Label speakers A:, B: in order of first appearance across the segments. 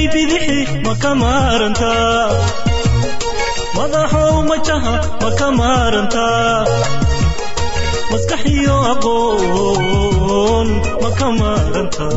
A: bidixi ma ka maarantaa madaxow majaha ma ka maarantaa maskaxiyo aqoon ma ka maarantaa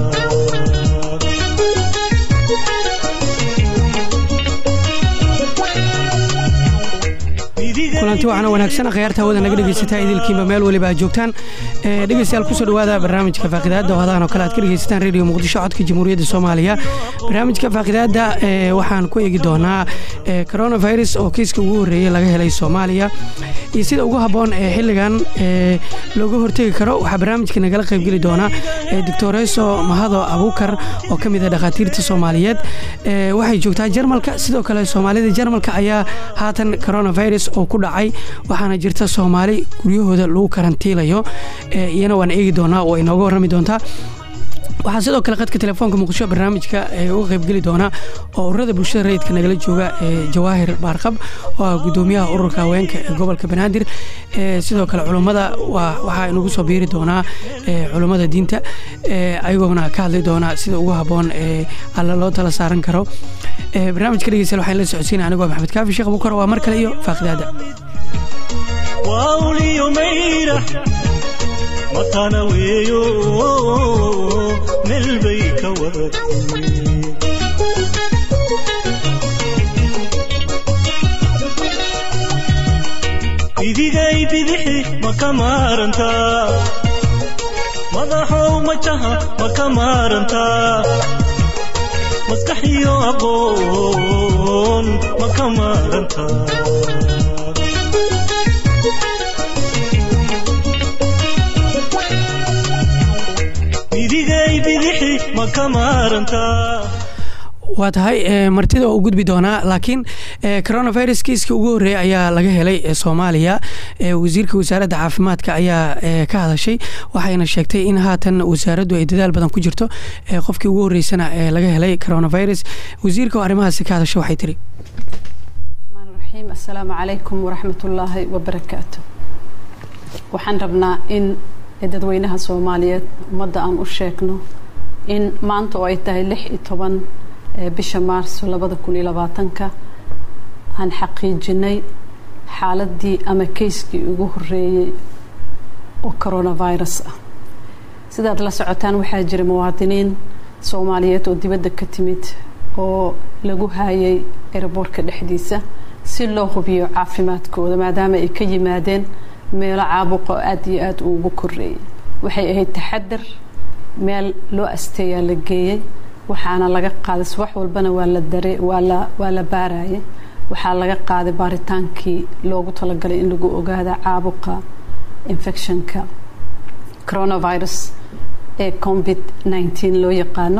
B: kulanti waxaana wanaagsan akhyaarta hawada naga dhegaysataa idilkiinba meel weliba aad joogtaan dhegeystayaal kusoo dhawaada barnaamijka faaqidaadda oo hadahan oo kale aad ka dhegaysataan radio muqdisho codka jamhuuriyadda soomaaliya barnaamijka faaqidaadda waxaan ku eegi doonaa coronavirus oo kiiska ugu horreeyey laga helay soomaaliya iyo sida ugu habboon ee xilligan looga hortegi karo waxaa barnaamijka nagala qaybgeli doonaa doctoreso mahado abuukar oo ka mid a dhakhaatiirta soomaaliyeed waxay joogtaa jarmalka sidoo kale soomaalida jarmalka ayaa haatan coronavirus oo ku dhacay waxaana jirta soomaali guryahooda lagu karantiilayo iyana waan eegi doonaa oo inooga warrami doontaa waxaa sidoo kale qadka telefoonka muqdisho barnaamijka uga qaybgeli doona oo ururada bulshada rayidka nagala jooga jawaahir baarqab oo ah gudoomiyaha ururka haweenka ee gobolka banaadir sidoo kale culummada waxaa inagu soo biiri doonaa culummada diinta ayagoona ka hadli doona sida ugu habboon alla loo tala saaran karo barnaamijka dhegeystayaal waxaan la socodsiina anigoo maxamed kaafi sheekh bukar waa mar kale iyo faaqidaada
A: wawliyo mayra matana weeyo meel bay ka waratay idigay bidixi ma ka maarantaa madaxow majaha ma ka maarantaa maskaxiyo aqoon ma ka maarantaa
B: waa tahay martida oo u gudbi doonaa laakiin coronavirus kiiska ugu horreeya ayaa laga helay soomaaliya wasiirka wasaaradda caafimaadka ayaa ka hadashay waxayna sheegtay in haatan wasaaraddu ay dadaal badan ku jirto qofkii ugu horreysana ee laga helay coronavirus wasiirka oo arrimahaasi ka hadashay waxay tiri
C: asalaamu calaykum waraxmatullaahi wabarakaatu waxaan rabnaa in dadweynaha soomaaliyeed ummadda aan u sheegno in maanta oo ay tahay lix iyo toban bisha maarso labada kun iyo labaatanka aan xaqiijinay xaaladii ama kayskii ugu horeeyey oo coronavirus ah sidaad la socotaan waxaa jira muwaadiniin soomaaliyeed oo dibadda ka timid oo lagu haayay eraboorka dhexdiisa si loo hubiyo caafimaadkooda maadaama ay ka yimaadeen meelo caabuqo aada iyo aada uu ugu koreeyay waxay ahayd taxadar meel loo asteeyaa la geeyey waxaana laga qaaday subax walbana waa la dare waa la waa la baarayay waxaa laga qaaday baaritaankii loogu talagalay in lagu ogaada caabuqa infectionka coronavirus ee covid nneteen loo yaqaano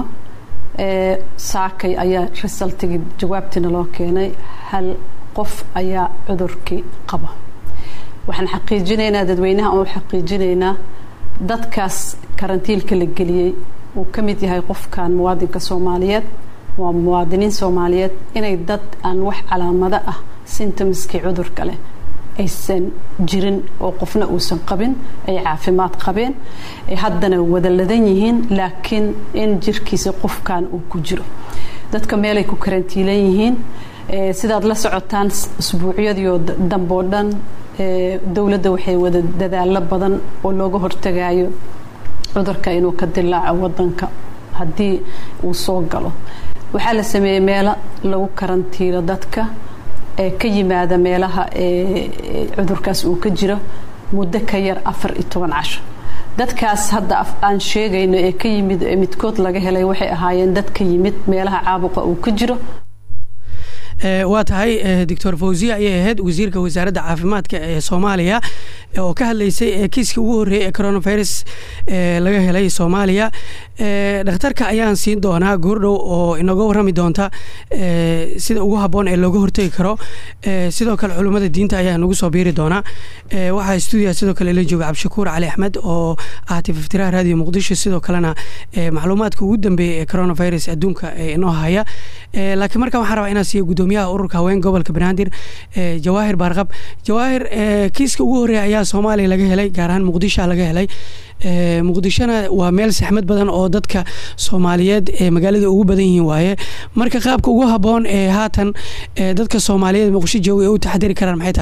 C: saakay ayaa resultigii jawaabtiina loo keenay hal qof ayaa cudurkii qaba waxaan xaqiijinaynaa dadweynaha oo xaqiijinaynaa dadkaas karantiilka la geliyey uu ka mid yahay qofkan muwaadinka soomaaliyeed waa muwaadiniin soomaaliyeed inay dad aan wax calaamado ah sintomskii cudurka leh aysan jirin oo qofna uusan qabin ay caafimaad qabeen ay haddana wada ladan yihiin laakiin in jirkiisa qofkan uu ku jiro dadka meelay ku karantiilan yihiin sidaad la socotaan usbuucyadiio damboo dhan dowladda waxay wada dadaalo badan oo looga hortagayo cudurka inuu ka dilaaco wadanka haddii uu soo galo waxaa la sameeyey meelo lagu karantiilo dadka ee ka yimaada meelaha cudurkaas uu ka jiro muddo ka yar afar iyo toban casho dadkaas hadda aan sheegayno ee ka yimid midkood laga helay waxay ahaayeen dad ka yimid meelaha caabuqa uu ka jiro
B: waa tahay doctor fawziya ayay ahayd wasiirka wasaaradda caafimaadka ee soomaaliya oo ka hadlaysay kiiskii ugu horreeyay ee coronavirus laga helay soomaaliya dhakhtarka ayaan siin doonaa goordhow oo inooga warrami doonta sida ugu habboon ee looga hortegi karo sidoo kale culummada diinta ayaa inagu soo biiri doonaa waxaa stuudiya sidoo kale la jooga cabdishakuur cali axmed oo ah tififtiraha raadiyo muqdisho sidoo kalena macluumaadka ugu dambeeyay ee coronavirus adduunka inoo haya laakiin markaan waxaan rabaa inaan siiyo gudoomiyaha ururka haween gobolka banaadir jawaahir baarqab jawaahir kiiska ugu horreeya ayaa soomaaliya laga helay gaar ahaan muqdishoa laga helay muqdishona waa meel saxmad badan oo dadka soomaaliyeed ee magaalada ugu badan yihiin waaye marka qaabka ugu haboon ee haatan dadka soomaaliyeed muqdisho jooga ee u taxadiri karaan maxay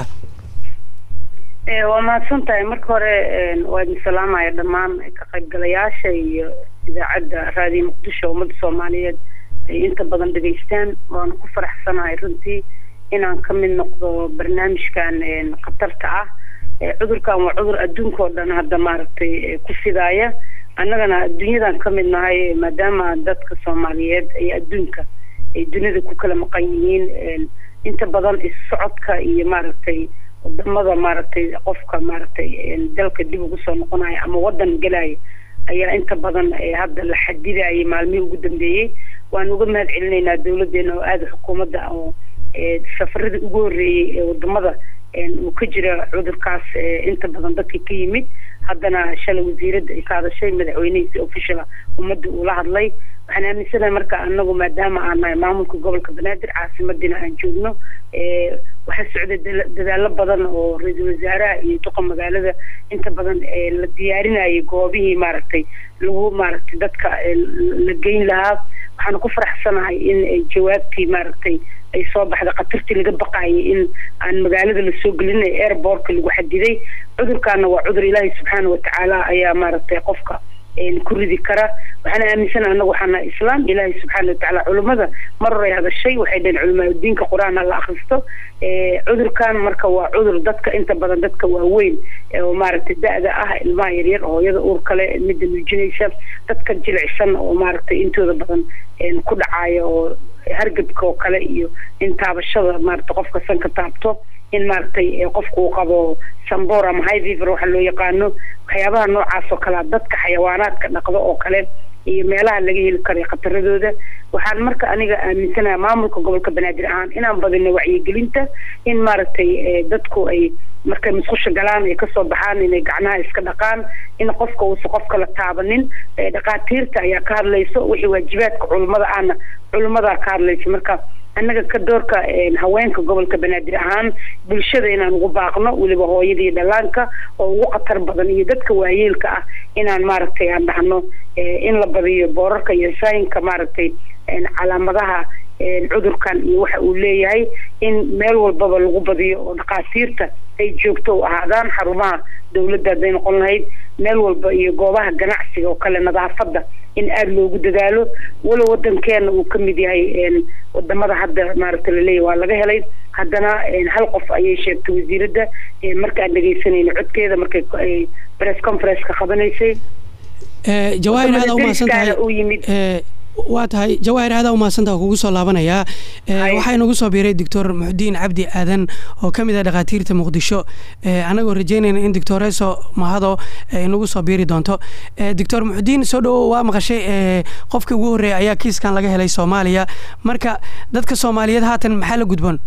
B: tahay
D: waa mahadsan tahay marka hore waa idin salaamaya dhammaan ka qaybgalayaasha iyo idaacadda raadiyo muqdisho ummadda soomaaliyeed ay inta badan dhegaystaan waana ku faraxsanahay runtii inaan ka mid noqdo barnaamijkan khatarta ah cudurkan waa cudur adduunka oo dhan hadda maaragtay ku fidaaya annagana adduunyadan ka mid nahay maadaama dadka soomaaliyeed ay adduunka ay dunida ku kala maqan yihiin inta badan is-socodka iyo maaragtay wadamada maaragtay qofka maaragtay dalka dib ugu soo noqonaya ama wadan gelaya ayaa inta badan hadda la xadidayay maalmihii ugu dambeeyey waan uga mahad celinaynaa dawladeena oo aada xukuumadda oo safaradii ugu horreeyey ee wadamada uu ka jira cudurkaas inta badan dadka ka yimid haddana shalay wasiiradda ay ka hadashay madaxweynehiisi officiala ummadda uu la hadlay waxaan aaminsanahay marka anagu maadaama aan nahay maamulka gobolka banaadir caasimadiina aan joogno waxaa socday dadaalo badan oo ra-iisul wasaaraha iyo duqa magaalada inta badan la diyaarinayay goobihii maaragtay lagu maaragtay dadka la geyn lahaa waxaana ku faraxsanahay in jawaabtii maaragtay ay soo baxda khatartii laga baqayay in aan magaalada lasoo gelinay airbortka lagu xadiday cudurkaana waa cudur ilaahay subxaana watacaala ayaa maaragtay qofka ku ridi kara waxaana aaminsana anagu waxaana islaam ilaahay subxaana watacaala culimmada mar horay hadashay waxay dhaheen culimaadudiinka qur-aan hala akhristo cudurkan marka waa cudur dadka inta badan dadka waaweyn oo maaragtay da-da ah ilmaha yaryar hooyada uur kale midda nuujinaysa dadka jilicsan oo maaragtay intooda badan ku dhacaya oo hargabka oo kale iyo in taabashada maaragtay qofka sanka taabto in maaragtay qofku uu qabo sambor ama high fever waxa loo yaqaano waxyaabaha noocaas oo kalea dadka xayawaanaadka dhaqdo oo kale iyo meelaha laga heli karayo khataradooda waxaan marka aniga aaminsanaha maamulka gobolka banaadir ahaan inaan badino wacyigelinta in maaragtay dadku ay markay musqusha galaan ay kasoo baxaan inay gacnaha iska dhaqaan in qofka uusa qofka la taabanin dhakhaatiirta ayaa ka hadlayso wixii waajibaadka culummada ahna culummadaa ka hadlaysa marka annaga ka doorka haweenka gobolka banaadir ahaan bulshada inaan ugu baaqno weliba hooyada iyo dhallaanka oo ugu khatar badan iyo dadka waayeelka ah inaan maaragtay aan dhahno in la badiyo boorarka iyo saayinka maaragtay calaamadaha cudurkan iyo waxa uu leeyahay in meel walbaba lagu badiyo oo dhakhaatiirta ay joogto u ahaadaan xarumaha dawladda hadday noqon lahayd meel walba iyo goobaha ganacsiga oo kale nadaafadda in aada loogu dadaalo walow wadankeena uu ka mid yahay wadamada hadda maaragta laleeyahy waa laga helay haddana hal qof ayay sheegtay wasiiradda markaan dhegeysanayna codkeeda markay press conference-ka qabanaysay
B: jawaahir aada umahadsan tahay
D: u yimid
B: waa tahay jawaahir aada umahadsantaha kugu soo laabanayaa waxaa inagu soo biiray doctor muxudiin cabdi aadan oo ka mid ah dhakhaatiirta muqdisho annagoo rajeynayna in doctoreso mahado inagu soo biiri doonto doctor muxudiin soo dhowo waa maqashay qofkii ugu horreeya ayaa kiiskan laga helay soomaaliya marka dadka soomaaliyeed haatan maxaa la gudboon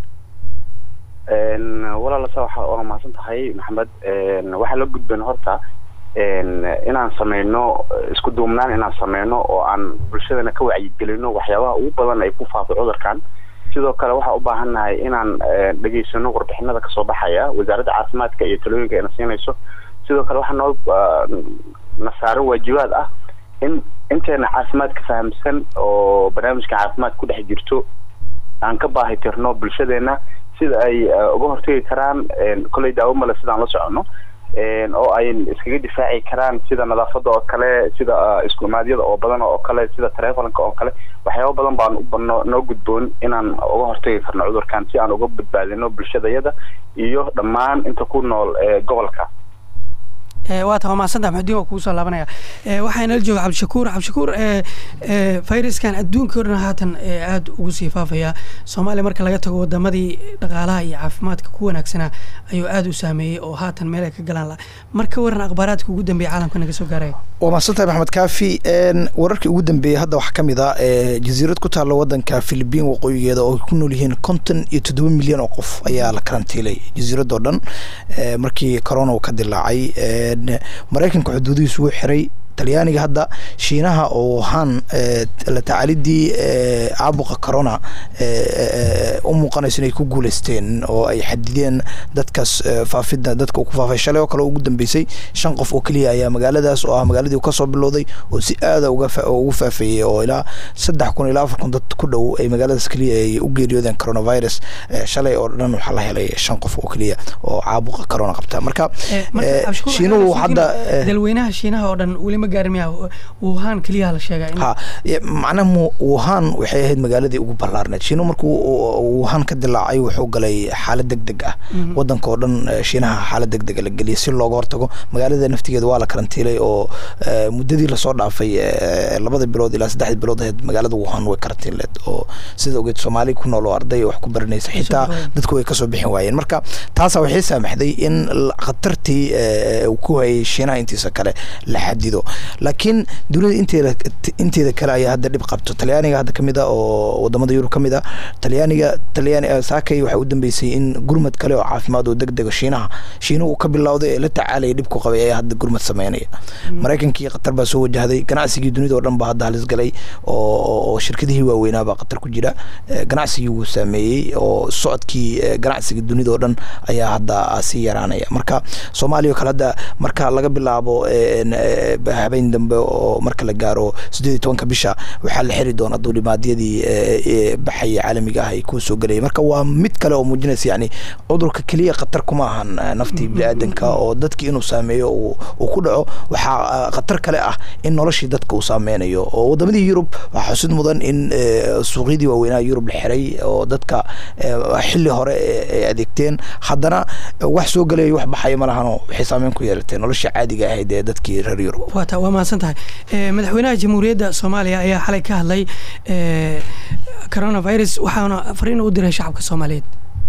E: walaalasa waa mahadsan tahay maxamed waxaa la gudboon horta inaan sameyno isku duubnaan inaan sameyno oo aan bulshadana ka wacyigelino waxyaabaha ugu badan ay ku faafo cudurkan sidoo kale waxaa u baahannahay inaan dhegeysano warbixinada kasoo baxaya wasaaradda caafimaadka iyo talooyinka ayna siinayso sidoo kale waxaa noo nasaaro waajibaad ah in inteena caafimaadka fahamsan oo barnaamijka caafimaad ku dhex jirto aan ka baahi tirno bulshadeena sida ay uga hortegi karaan kolley daawo male sidaan la socono oo ay iskaga difaaci karaan sida nadaafada oo kale sida isku imaadyada oo badan oo kale sida taleefonka oo kale waxyaaba badan baan no noo gudboon inaan uga hortagi karno cudurkan si aan uga badbaadino bulshadayada iyo dhammaan inta ku nool gobolka
B: waa ta waa mahadsantaha maxudiin waa kugu soo laabanaya waxaa inala jooga cabdishakuur cabdishakuur fayraskan adduunka o dhan haatan aada ugu sii faafaya soomaaliya marka laga tago wadamadii dhaqaalaha iyo caafimaadka ku wanaagsanaa ayuu aada u saameeyey oo haatan meel ay ka galaan la marka waran akhbaaraadka ugu dambeeya caalamka naga soo gaaraya
F: waa mahadsantahay maxamed kaafi wararkii ugu dambeeyey hadda waxaa ka mid ah jasiirad ku taalla wadanka philibiin waqooyigeeda oo ay ku nool yihiin konton iyo toddoba milyan oo qof ayaa la karantiilay jasiirad oo dhan markii corona uu ka dilaacay maraykanka xuduudihiisu wuu xiray talyaaniga hadda shiinaha oo han la tacaalidii caabuqa corona u muuqanayso inay ku guuleysteen oo ay xadideen dadkaas faafida dadka ku faafay shalay oo kale ugu dambeysay shan qof oo keliya ayaa magaaladaas oo ah magaaladii kasoo bilowday oo si aada ugu faafeeyey oo ilaa saddex kun ilaa afar kun dad ku dhow ay magaaladaas keliya ay u geeriyoodeen coronavirus shalay oo dhan waxaa la helay shan qof oo keliya oo caabuqa corona qabta marka shiinuhu hadda
B: dalweynaha shiinaha oo dhan weli ma gaarin miya wuhan keliya la sheegaa
F: ha macnaha wuhan waxay ahayd magaaladii ugu ballaarneed shiinuhu markuu wuhan ka dilaacay wuxuu galay xaalad deg deg ah wadanka oo dhan shiinaha xaalad deg dega la geliyay si looga hortago magaalada naftigeeda waa la karantiilay oo muddadii lasoo dhaafay labada bilood ilaa saddexda bilood ahayd magaalada wuhan way karantiinleed oo sida ogeed soomaali ku nool oo arday wax ku baranaysa xitaa dadku way kasoo bixin waayeen marka taasa waxay saamaxday in khatartii uu ku hayay shiinaha intiisa kale la xadido laakiin dunida inteeda inteeda kale ayaa hadda dhib qabto talyaaniga hadda kamid a oo wadamada yurub kamid a talyaaniga talyaani saakay waxay u dambeysay in gurmad kale oo caafimaad oo deg dega shiinaha shiinuhu ka bilowday ee la tacaalaya dhibku qabay ayaa hadda gurmad sameynaya maraykankii qatar baa soo wajahday ganacsigii dunida oo dhan baa hadda halis galay oo shirkadihii waaweynaa baa qatar ku jira ganacsigii wuu saameeyey oo socodkii ganacsiga dunida oo dhan ayaa hadda sii yaraanaya marka soomaaliya oo kale hadda marka laga bilaabo habeen dambe oo marka la gaaro sideed iyo tobanka bisha waxaa la xiri doonaa duulimaadyadii baxaya caalamiga ah ay ku soo gelayay marka waa mid kale oo muujinaysa yani cudurka keliya khatar kuma ahan naftii biniaadanka oo dadkii inuu saameeyo uu ku dhaco waxaa khatar kale ah in noloshii dadka uu saameynayo oo wadamadii yurub waxaa xusid mudan in suuqyadii waaweynaha yurub la xiray oo dadka xili hore ay adeegteen haddana wax soo gelaya wax baxaya ma lahano waxay saameyn ku yeelatee nolosha caadiga ahayd ee dadkii reer yurub
B: wata waa mahadsan tahay madaxweynaha jamhuuriyadda soomaaliya ayaa xalay ka hadlay coronavirus waxaana fariin u diray shacabka soomaaliyeed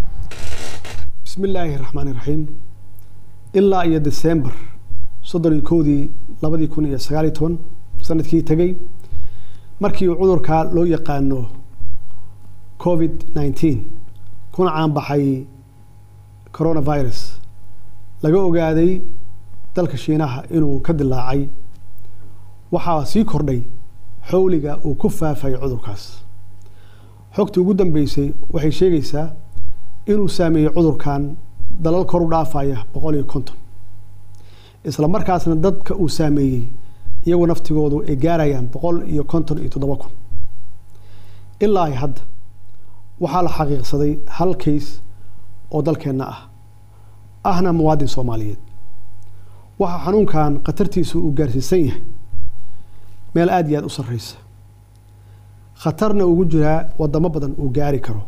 G: bismi illaahi raxmaani raxiim ilaa iyo december soddon iyo kowdii labadii kun iyo sagaal iyo toban sanadkii tegey markii uu cudurka loo yaqaano covid nineteen kuna caanbaxay coronavirus laga ogaaday dalka shiinaha inuu ka dilaacay waxaa sii kordhay xowliga uu ku faafay cudurkaas xogtii ugu dambeysay waxay sheegaysaa inuu saameeyey cudurkan dalal kor u dhaafaya boqol iyo konton isla markaasna dadka uu saameeyey iyagoo naftigoodu ay gaarayaan boqol iyo konton iyo toddoba kun ilaa hadda waxaa la xaqiiqsaday hal kays oo dalkeenna ah ahna muwaadin soomaaliyeed waxaa xanuunkan khatartiisu uu gaarsiisan yahay meel aada iyo aada u sarreysa khatarna ugu jiraa wadamo badan uu gaari karo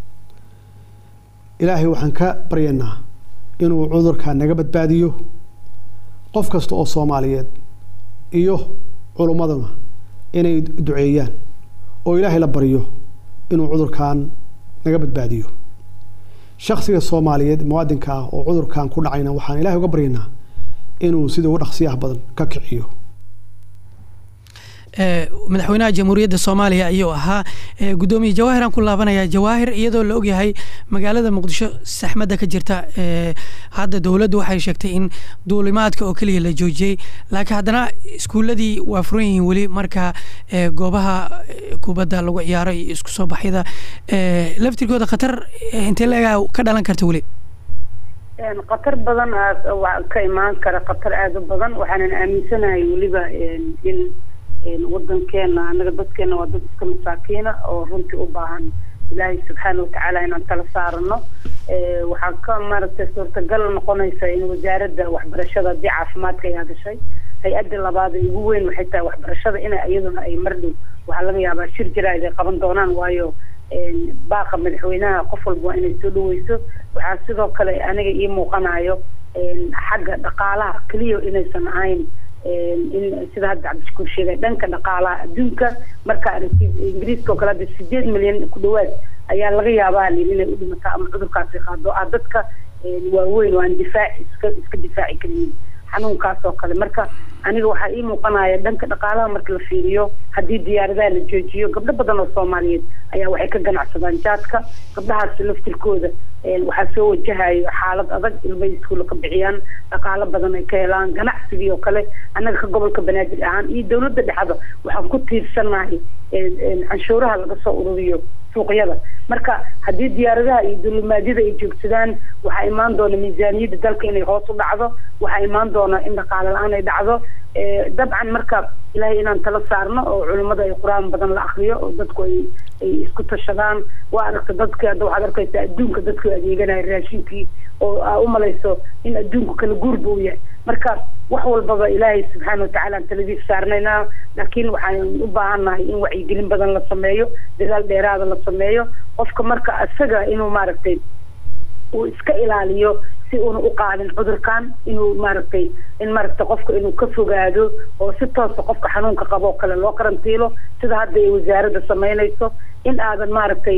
G: ilaahay waxaan ka baryaynaa inuu cudurka naga badbaadiyo qof kasta oo soomaaliyeed iyo culummaduna inay duceeyaan oo ilaahay la baryo inuu cudurkan naga badbaadiyo shaksiga soomaaliyeed muwaadinka ah oo cudurkan ku dhacayna waxaan ilahay uga baryaynaa inuu sida ugu dhaqsiyaha badan ka kiciyo
B: madaxweynaha jamhuuriyadda soomaaliya ayuu ahaa gudoomiye jawaahir aan ku laabanaya jawaahir iyadoo la ogyahay magaalada muqdisho saxmadda ka jirta hadda dowladdu waxay sheegtay in duulimaadka oo keliya la joojiyey laakiin haddana iskuuladii waa furan yihiin weli marka goobaha kubadda lagu ciyaaro iyo isku soo baxyada laftirkooda khatar intee leegaa ka dhalan karta weli
D: khatar badan ka imaan kara khatar aada u badan waxaanan aaminsanahay weliba in wadankeena anaga dadkeena waa dad iska masaakiina oo runtii u baahan ilaahay subxaana watacaala inaan tala saarano waxaa ka maaragtay suurtagal noqonaysa in wasaaradda waxbarashada haddii caafimaadka ay hadashay hay-adda labaad ee ugu weyn waxay tahay waxbarashada ina iyaduna ay mardhow waxaa laga yaabaa shir jaraa'id ay qaban doonaan waayo baaqa madaxweynaha qof walba waa inay soo dhaweyso waxaa sidoo kale aniga ii muuqanayo xagga dhaqaalaha keliya inaysan ahayn in sida hadda cabdishakuur sheegay dhanka dhaqaalaha adduunka marka aragtid ingiriiska oo kale hadda sideed milyan ku dhawaad ayaa laga yaabaa lin inay u dhimato ama cudurkaasi qaado ah dadka waaweyn oo aan difaac iska iska difaaci karin xanuunkaas oo kale marka aniga waxaa ii muuqanaya dhanka dhaqaalaha marka la fiiriyo haddii diyaaradaha la joojiyo gabdho badan oo soomaaliyeed ayaa waxay ka ganacsadaan jaadka gabdhahaas laftirkooda waxaa soo wajahayo xaalad adag ilmay iskuulla ka bixiyaan dhaqaalo badan ay ka helaan ganacsigii oo kale annaga ka gobolka banaadir ahaan iyo dowladda dhexda waxaan ku tiirsanahay canshuuraha laga soo ururiyo suuqyada marka haddii diyaaradaha iyo dulimaadyada ay joogsadaan waxaa imaan doona miisaaniyadda dalka inay hoos u dhacdo waxaa imaan doona in dhaqaale la-aan ay dhacdo dabcan marka ilaahay inaan tala saarno oo culimmada ay qur-aan badan la akriyo oo dadku ay ay isku tashadaan waa aragta dadka hadda waxaad arkaysa adduunka dadku adeeganaya raashinkii oo aa u malayso in adduunku kala guurba uu yahay marka wax walbaba ilaahay subxaana watacaala aan taladiis saarnaynaa laakiin waxaan u baahannahay in wacyigelin badan la sameeyo dadaal dheeraada la sameeyo qofka marka isaga inuu maaragtay uu iska ilaaliyo si uuna u qaadin cudurkan inuu maaragtay in maaragtay qofka inuu ka fogaado oo si toosa qofka xanuunka qabo oo kale loo karantiilo sida hadda ay wasaaradda samaynayso in aadan maaragtay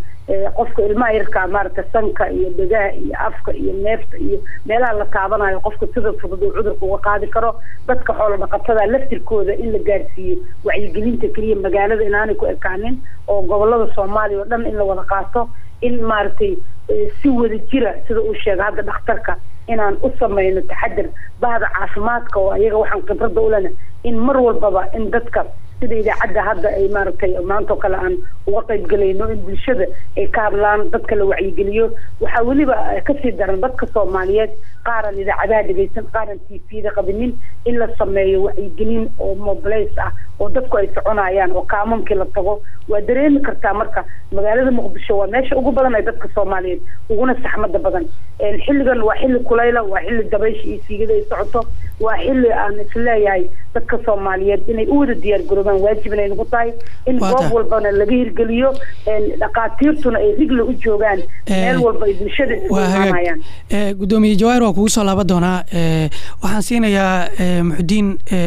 D: qofka ilmaha yarkaa maaragtay sanka iyo dhegaha iyo afka iyo neefta iyo meelaha la taabanayo qofka sida fudud uu cudurka uga qaadi karo dadka xoolo dhaqatada laftirkooda in la gaarsiiyo wacyigelinta keliya magaalada inaanay ku ekaanin oo gobolada soomaaliya oo dhan in la wada qaato in maaragtay si wada jira sida uu sheegay hadda dhakhtarka inaan u samayno taxadar bahda caafimaadka oo ayaga waxaan khibradda u lena in mar walbaba in dadka sida idaacadda hadda ay maaragtay maanta oo kale aan uga qayb gelayno in bulshada ay ka hadlaan dadka la wacyigeliyo waxaa weliba kasii daran dadka soomaaliyeed qaaran idaacadaha dhegaysan qaaran t v-da qabinin in la sameeyo wacyigelin oo mobilays ah oo dadku ay soconayaan oo kaamamkii la tago waa dareemi kartaa marka magaalada muqdisho waa meesha ugu badan ee dadka soomaaliyeed uguna saxmada badan xilligan waa xilli kulayla waa xilli dabaysha iyo siigada ay socoto waa xilli aan isleeyahay dadka soomaaliyeed inay u wada diyaar garoobaan waajib inay nagu tahay in goob walbana laga hirgeliyo dhaqaatiirtuna ay rigla u joogaan meel walba ay bulshada isugu imaanayaan
B: gudoomiye jawaahir waa kugu soo laaban doonaa waxaan siinayaa muxudiin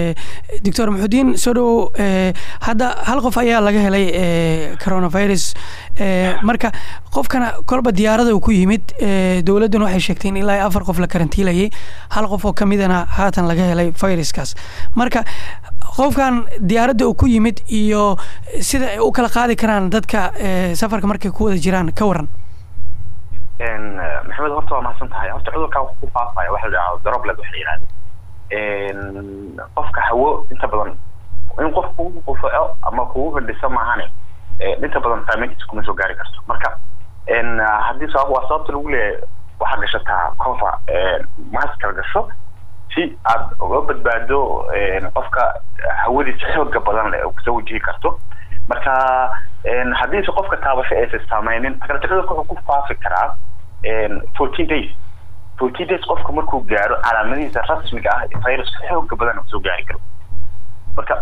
B: doctor muxudiin soo dhow hadda hal qof ayaa laga helay coronavirus marka qofkana kolba diyaarada uu ku yimid dowladduna waxay sheegtay in ilaa afar qof la karantiilayay hal qof oo kamidana haatan laga helay viruskaas marka qofkan diyaaradda uu ku yimid iyo sida ay u kala qaadi karaan dadka safarka markay ku wada jiraan ka waran
E: maxamed horta waa mahadsan tahay horta cudurkaa wuxuu ku faafaya waxa la yidhahdo droplet waxa la yidhahdo qofka hawo inta badan in qof kugu qufaco ama kugu fadhiso maahane inta badan saameyntiisa kuma soo gaari karto marka haddii sabab waa sababta lagu leeyahay waxaad gashataa cover maskala gasho si aad uga badbaado qofka hawadiisa xooga badan leh oo kusoo wajihi karto marka haddiise qofka taabasho aysan saameynin cudurka wuxuu ku faafi karaa fourteen days fourteen days qofka markuu gaaro calaamadihiisa rasmiga ah viruska xooga badan kusoo gaari karo marka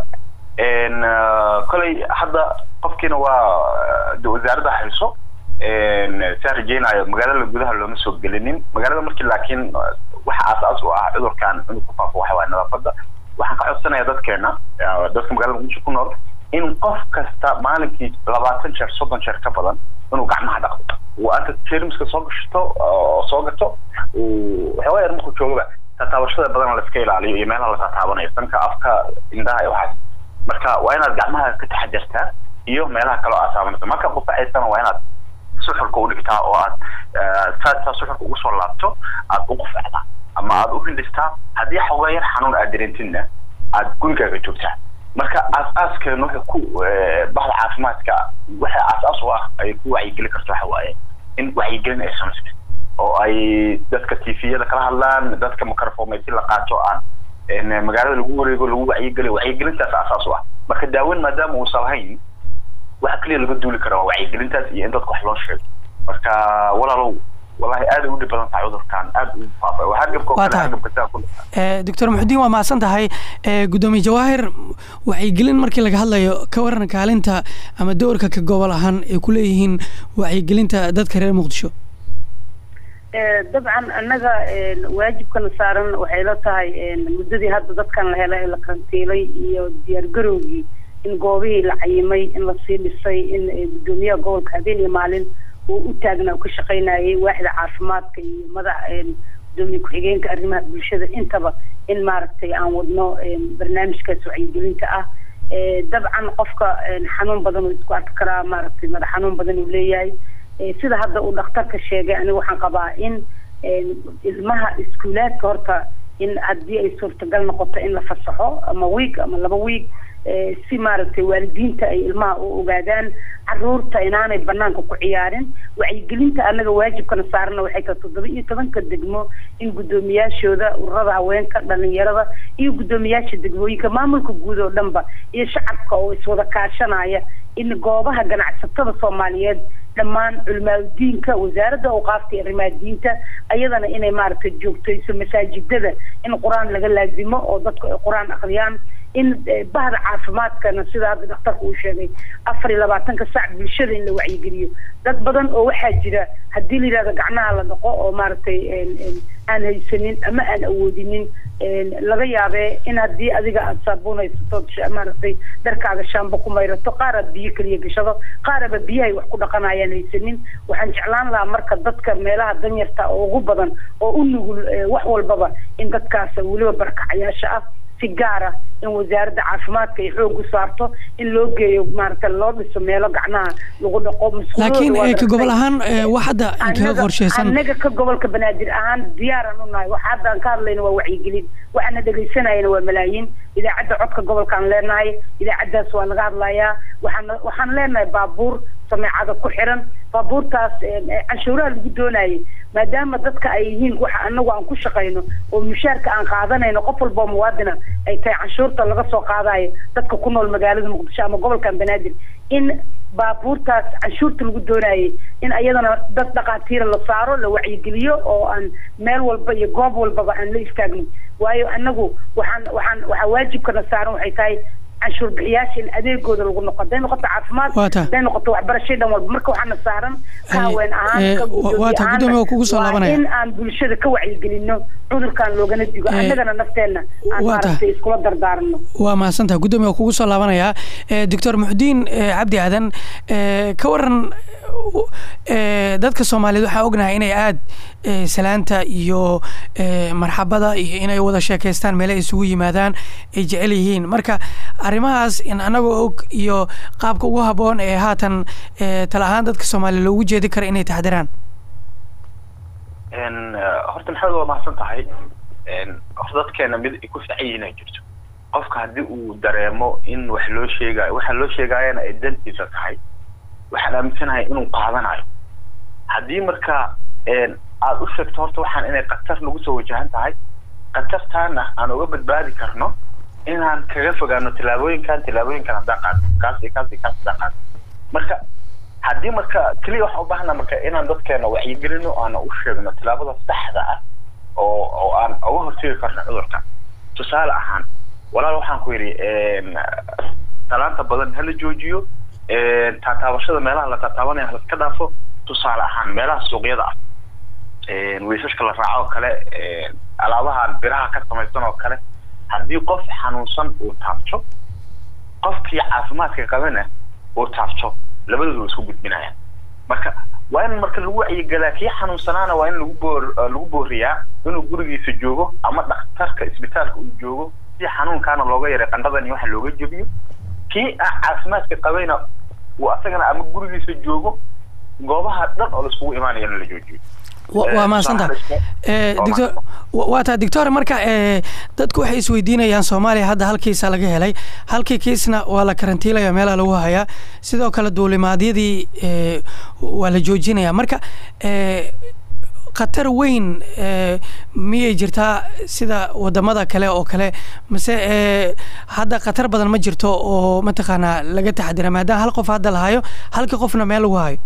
E: koley hadda qofkiina waa wasaaradda hayso saan rajeynayo magaalada gudaha looma soo gelinin magaalada markii laakiin waxa aasaas u ah cudurkan inuu ku faafo waxa waaya nadaafadda waxaan ka codsanaya dadkeena dadka magaalada muqdisho ku nool in qof kasta maalinkii labaatan jeer soddon jeer ka badan inuu gacmaha dhaqdo uu anta jermiska soo gashato oo soo gato waxyaaba yar markuu joogaba tataabashada badan la iska ilaaliyo iyo meelaha la tataabanayo sanka afka indhaha iyo waxaas marka waa inaad gacmaha ka taxadartaa iyo meelaha kaloo aad taabanayso marka qufacaysana waa inaad suxulka u dhigtaa oo aad saa suxulka ugu soo laabto aad u qufacdaa ama aad u hindhistaa haddii xoogaa yar xanuun aad dareentidna aad gurigaaga joogtaa marka aas-aaskeena waxa ku bahda caafimaadka waxa aas-aas u ah ay ku wacyigeli karto waxa waaye in wacyigelin ay samaysato oo ay dadka tviyada kala hadlaan dadka microphomeysi la qaato aan magaalada lagu wareego lagu wacyigeliyo wacyigelintaas asaas u ah marka daaweyn maadaama uusan lahayn waxa keliya laga duuli kara waa wacyigelintaas iyo in dadka wax loo sheego marka walaalow wallahi aad ay u dhib badan tahay cudurkan aad u faafay waa hargabka oo kale hargabka sidaa ku
B: doctor muxudiin waa mahadsan tahay gudoomiye jawaahir wacyigelin markii laga hadlayo ka waran kaalinta ama doorka ka gobol ahaan ay ku leeyihiin wacyigelinta dadka reer muqdisho
D: dabcan annaga waajibkana saaran waxay la tahay muddadii hadda dadkan la helay ee la karantiilay iyo diyaargarowgii in goobihii la cayimay in lasii dhisay in gudoomiyaha gobolka habeen iyo maalin uu u taagnaa ka shaqaynayay waaxda caafimaadka iyo madax gudoomiye ku-xigeenka arrimaha bulshada intaba in maaragtay aan wadno barnaamijkaas wacyigelinta ah dabcan qofka xanuun badan uu isku arki karaa maaragtay madax xanuun badan uu leeyahay sida hadda uu dhakhtarka sheegay aniga waxaan qabaa in ilmaha iskuulaadka horta in haddii ay suurtagal noqoto in la fasaxo ama wiig ama laba wiig si maaragtay waalidiinta ay ilmaha u ogaadaan caruurta inaanay banaanka ku ciyaarin wacyigelinta anaga waajibkana saarana waxay tahay toddoba iyo tobanka degmo in guddoomiyaashooda ururada haweenka dhalinyarada iyo guddoomiyaasha degmooyinka maamulka guud oo dhanba iyo shacabka oo iswada kaashanaya in goobaha ganacsatada soomaaliyeed dhammaan culimaadudiinka wasaaradda awqaafta iyo arrimaha diinta ayadana inay maaragtay joogtayso masaajidada in qur-aan laga laazimo oo dadku ay qur-aan akhriyaan in bahda caafimaadkana sida hadda dhakhtarka uu sheegay afar iyo labaatanka sac bulshada in la wacyigeliyo dad badan oo waxaa jira haddii la yidhahdo gacmaha la dhaqo oo maaragtay aan haysanin ama aan awoodinin laga yaabee in haddii adiga aada saabuunaysato maaragtay dharkaaga shaamba ku mayrato qaar aad biyo keliya gashado qaaraba biyahay wax ku dhaqanayaan haysanin waxaan jeclaan lahaa marka dadka meelaha danyarta oo ugu badan oo u nugul wax walbaba in dadkaas weliba barkacayaasha ah si gaara in wasaaradda caafimaadka ay xoog u saarto in loo geeyo maaragta loo dhiso meelo gacmaha lagu dhaqo
B: laakiin ka gobol ahaan wax hadda kaga qorsheysan
D: annaga ka gobolka banaadir ahaan diyaaran u nahay waxa hadda aan ka hadlayna waa wacyigelin waxaana dhegaysanayana waa malaayiin idaacadda codka gobolkaan leenahay idaacaddaas waa laga hadlayaa waxaan waxaan leenahay baabuur sameecada ku xiran baabuurtaas canshuuraha lagu doonayay maadaama dadka ay yihiin waxa anagu aan ku shaqayno oo mushaarka aan qaadanayno qof walboo muwaadina ay tahay canshuurta laga soo qaadayo dadka ku nool magaalada muqdisho ama gobolkan banaadir in baabuurtaas canshuurta lagu doonayay in ayadana dad dhaqaatiira la saaro la wacyigeliyo oo aan meel walba iyo goob walbaba aan la istaagno waayo anagu waxaan waxaan waxaa waajibkana saaran waxay tahay canshuur bixiyaasha in adeegooda lagu noqo haday noqoto caafimaad haday noqoto waxbarashay dhan walba marka waxaana saaran ka haween ahaan ka gudoomiye in aan bulshada ka wacyigelino cudurkan loogana digo annagana nafteenna aan maaragtay iskula dardaarano
B: waa mahadsantaha guddoomiye waa kugu soo laabanayaa doctor muxudiin cabdi aadan ka waran dadka soomaaliyeed waxaa ognahay inay aad salaanta iyo marxabada iyo inay wada sheekeystaan meele isugu yimaadaan ay jecel yihiin marka arrimahaas in anagoo og iyo qaabka ugu habboon ee haatan tala ahaan dadka soomaaliya loogu jeedi kara inay taxdiraan
E: horta maxamed waa mahadsan tahay horta dadkeena mid ay ku fiican yihiin ay jirto qofka haddii uu dareemo in wax loo sheegayo waxa loo sheegaayana ay dantiisa tahay waxaan aaminsanahay inuu qaadanayo haddii marka aada u sheegto horta waxaan inay khatar nagu soo wajahan tahay khatartaana aan uga badbaadi karno inaan kaga fogaano tillaabooyinkan tillaabooyinkan haddaan qaado kaas iyo kaas iyo kaas haddaan qaado marka haddii marka keliya waxaan u baahana marka inaan dadkeena wacyigelino aana u sheegno tillaabada saxda ah oo oo aan uga hortegi karno cudurka tusaale ahaan walaal waxaan ku yidhi talaanta badan hala joojiyo taataabashada meelaha la taataabanaya halaska dhaafo tusaale ahaan meelaha suuqyada ah weysashka la raaco oo kale alaabahan biraha ka samaysan oo kale haddii qof xanuunsan uu taabto qofkii caafimaadka qabana uu taabto labadooda waa isku gudbinayaan marka waa in marka lagu wacyigelaa kii xanuunsanaana waa in lagu boor lagu booriyaa inuu gurigiisa joogo ama dhakhtarka isbitaalka uu joogo si xanuunkaana looga yaray qandhadan iyo waxa looga jebiyo kii ah caafimaadka qabayna uu asagana ama gurigiisa joogo goobaha dhan oo laiskugu imaanayana la joojiyo
B: waa mahadsantaha doctor waa taa doctor marka dadku waxay isweydiinayaan soomaaliya hadda hal kiisa laga helay halkii kiisna waa la karantiilaya meelaha lagu hayaa sidoo kale duulimaadyadii waa la joojinaya marka khatar weyn miyay jirtaa sida wadamada kale oo kale mase hadda khatar badan ma jirto oo mataqaanaa laga taxadira maadaama hal qof hadda la hayo halkii qofna meel lagu hayo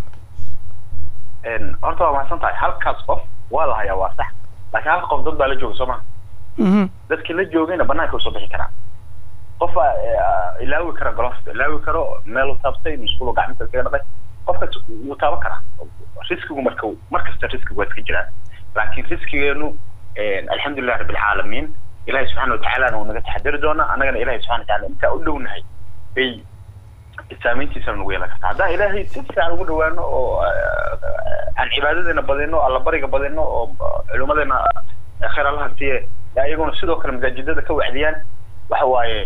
E: horta waa mahadsan tahay halkaas qof waa la hayaa waa sax laakiin halka qof dad baa la jooga soo maha dadkii la joogayna banaanka usoo bixi karaan qofaa ilaawi kara golofta ilaawi karo meel u taabtay musqulo gacmita kaga dhaqay qofkaas wuu taaban karaa riskigu marka markasta riskigu waa iska jiraan laakiin riskigeenu alxamdulilah rabbilcaalamiin ilahi subxaana watacaalana uu naga taxadari doonaa annagana ilahi subxana watacala intaa u dhownahay bay saameyntiisana nagu yeelan kartaa haddaan ilaahay si fiican ugu dhawaano oo aan cibaadadeena badino allabariga badino oo culimadeena khayr allaha siiye ayaguna sidoo kale masaajidada ka wacdiyaan waxa waaye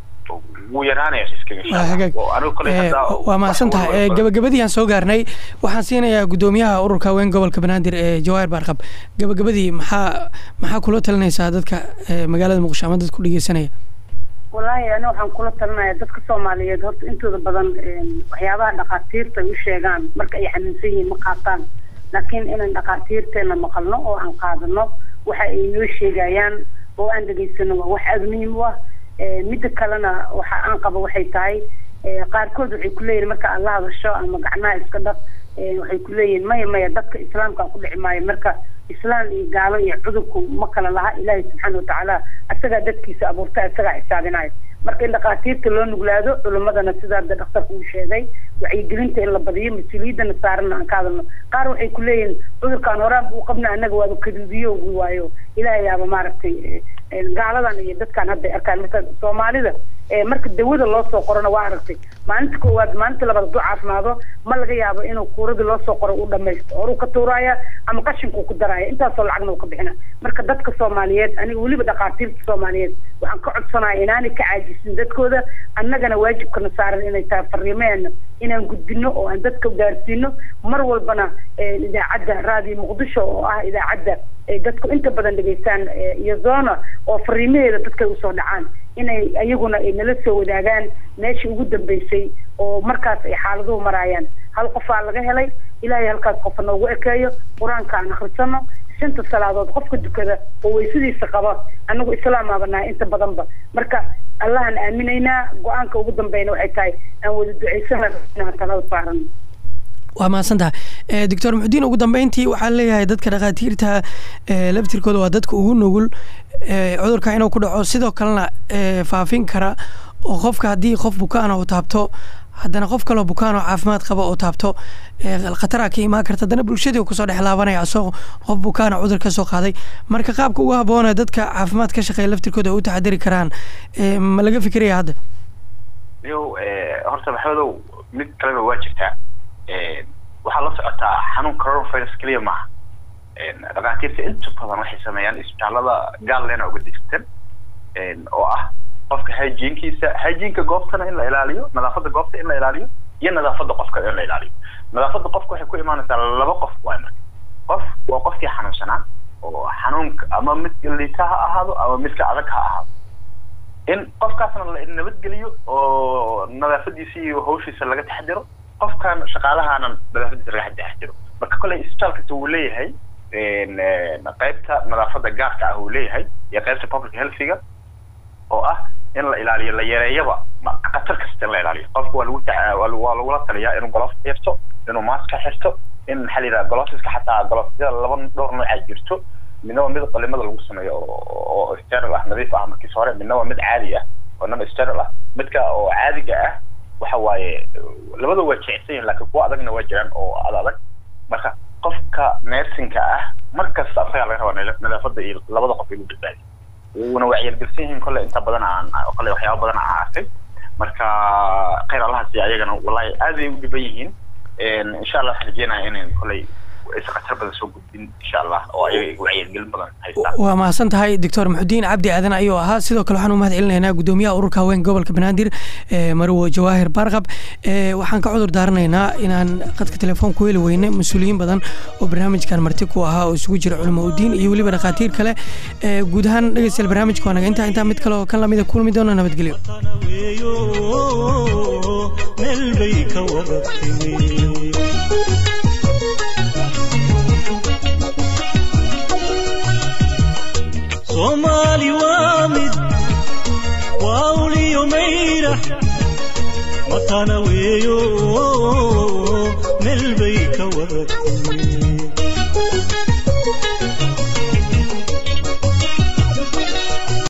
E: wuu yaraanaya riskiga insha
B: waa
E: Allah.
B: hagaag
E: Oo anigu kale
B: Eh,
E: hadda
B: waa mahadsan
E: wax
B: tahay
E: walba-
B: Eh, gabagabadii aan soo gaarnay waxaan siinayaa gudoomiyaha ururka haween gobolka banaadir ee jawaahir baarqab gabagabadii maxaa maxaa kula talinaysaa dadka eh, magaalada muqdisho ama dadka ku dhegeysanaya
D: wallaahi ani waxaan kula talinaya dadka soomaaliyeed horta intooda badan een, waxyaabaha dhakhaatiirta ay u sheegaan marka ay xanuunsan yihiin ma qaataan laakiin inaan dhakhaatiirteena maqalno oo aan qaadano waxa ay noo sheegayaan oo aan dhegaysano waa wax aada muhiim u ah Ee, midda kalena waxa aan qabo waxay tahay ee, qaarkood waxay ku leeyihin marka aad la hadasho ama gacnaha iska dhaq ee, waxay ku leeyihin maya maya dadka islaamka ku dhici maayo marka islaam iyo gaalo iyo cudurku ma kala laha ilaahay subxaana watacaala asagaa dadkiisa abuurta asagaa xisaabinayo marka in dhakhaatiirta loo nuglaado culimadana sidaa da dhakhtarka uu sheegay wacyigelinta in la badiyo mas-uuliyadana saarana aan ka hadalno qaar waxay ku leeyihin cudurkaan horaan buu qabna annaga waaba kaduudiyo ugu waayo ilaahay yaaba maaragtay eh, eh, gaaladan iyo dadkaan hadda ay arkaan marka soomaalida eh, marka dawada loo soo qorona waa aragtay maalinta koowaad maalinta labaad hadduu caafimaado ma laga yaabo inuu kuuradii loo soo qoro u dhamaysto horuu ka tuuraya ama qashinkuu ku daraya intaasoo lacagna uu ka bixina marka dadka soomaaliyeed aniga weliba dhakhaatiirta soomaaliyeed waxaan ka codsanaya inaanay ka caajisin dadkooda annagana waajibkana saaran inay tahay fariimeena inaan gudbino oo aan dadka gaarsiino mar walbana eh, idaacadda raadiyo muqdisho oo ah idaacadda ay dadku inta badan dhegaystaan eh, iyo zona oo fariimaheeda dadkay usoo dhacaan inay iyaguna ay nala soo wadaagaan meeshii ugu dambeysay oo markaas ay xaaladuhu maraayaan hal qofaa laga helay ilaahay halkaas qofa noogu ekeeyo qur-aanka aan akhrisano shanta salaadood qofka dukada oo weysadiisa qaba anagu islaamaaba nahay inta badanba marka allahan aaminaynaa go-aanka ugu dambeyna waxay tahay aan wada ducaysana inaan talada saarano
B: waa mahadsan tahay Eh, doctor muxudiin ugu dambeyntii waxaan leeyahay dadka dhakhaatiirta eh, laftirkooda waa dadka ugu nugul eh, cudurka inuu ku dhaco sidoo kalena eh, faafin kara oo qofka haddii qof bukaana uu taabto haddana qof kaloo bukaan oo caafimaad qaba oo taabto eh, khataraa ka imaan karta haddana bulshadii uu kusoo dhex laabanaya asagoo qof bukaana cudur ka soo qaaday marka qaabka ugu habboona dadka caafimaad ka shaqeeya laftirkooda ay u taxadiri karaan eh, ma laga fikiraya hadda
E: niyow eh, horta maxamedow mid kaleba waa jirtaa Eh, waxaa la socotaa xanuun coronavirus keliya maaha Eh, dhakhaatiirta inta badan waxay sameeyaan isbitaalada gaalleena uga degsan Eh, oo ah qofka hygienkiisa hygienka goobtana in la ilaaliyo nadaafadda goobta in la ilaaliyo iyo nadaafadda qofka in la ilaaliyo nadaafadda qofka waxay ku imaanaysaa laba qof waay marka qof waa qofkii xanuunsanaa oo xanuunka ama midka liita ha ahaado ama midka adag ha ahaado in qofkaasna la nabadgeliyo oo nadaafadiisa iyo hawshiisa laga taxadiro qofkan shaqaalahaana nadaafadiisa laga taxadiro marka kole isbitaal kasta wuu leeyahay een, een, qaybta nadaafadda gaarka ah uu leeyahay iyo qaybta public healthiga oo ah in la ilaaliyo la yareeyaba ma- khatar kasta in la ilaaliyo qofka waa lagu taca- waa lagu- waa lagula taliyaa inuu golof xirto inuu maaska xirto in maxaa la yidhaha golofiska xataa golofyada laba dhowr nooc ay jirto midna waa mid qalimada lagu sameeyo oo oo sterile ah nadiif ah markiis hore midna waa mid caadi ah oo non sterile ah midka oo caadiga ah waxa waaye labada waa jecsan yihin laakiin kuwa adagna waa jiraan oo ad adag marka qofka neersinka ah markasta asagaa laga rabaa nala- nadaafadda iyo labada qof inuu badbaadiyo wuuna wacyargelsan yihiin kolle inta badan aan kolle waxyaaba badan aan arkay marka khayr allaha siiya ayagana wallahi aad ay u dhiban yihiin Een, insha allah waxaan rajeenaya inay kolley is khatar badan soo gudbin insha allah oo ayaga wacyargelin badan haystaan
B: waa mahadsan tahay doctor muxudiin cabdi aadan ayuu ahaa sidoo kale waxaan u mahad celinaynaa gudoomiyaha ururka haweenka gobolka banaadir eh, marwo jawaahir baarqab Eh, waxaan ka cudur daaranaynaa inaan qadka telefoon ku heli weyne mas-uuliyiin badan oo barnaamijkan marti ku ahaa oo isugu jira culimo udiin iyo weliba dhakhaatiir kale Eh, guud ahaan dhegeystayaal barnaamijka waa naga intaa intaa mid kale oo kan lamida kulmi doona nabadgelyo
A: tana weeyo meel bay ka wada timi soomaali waa mid waa uliyo mayra matana weeyo meel bay ka wada timi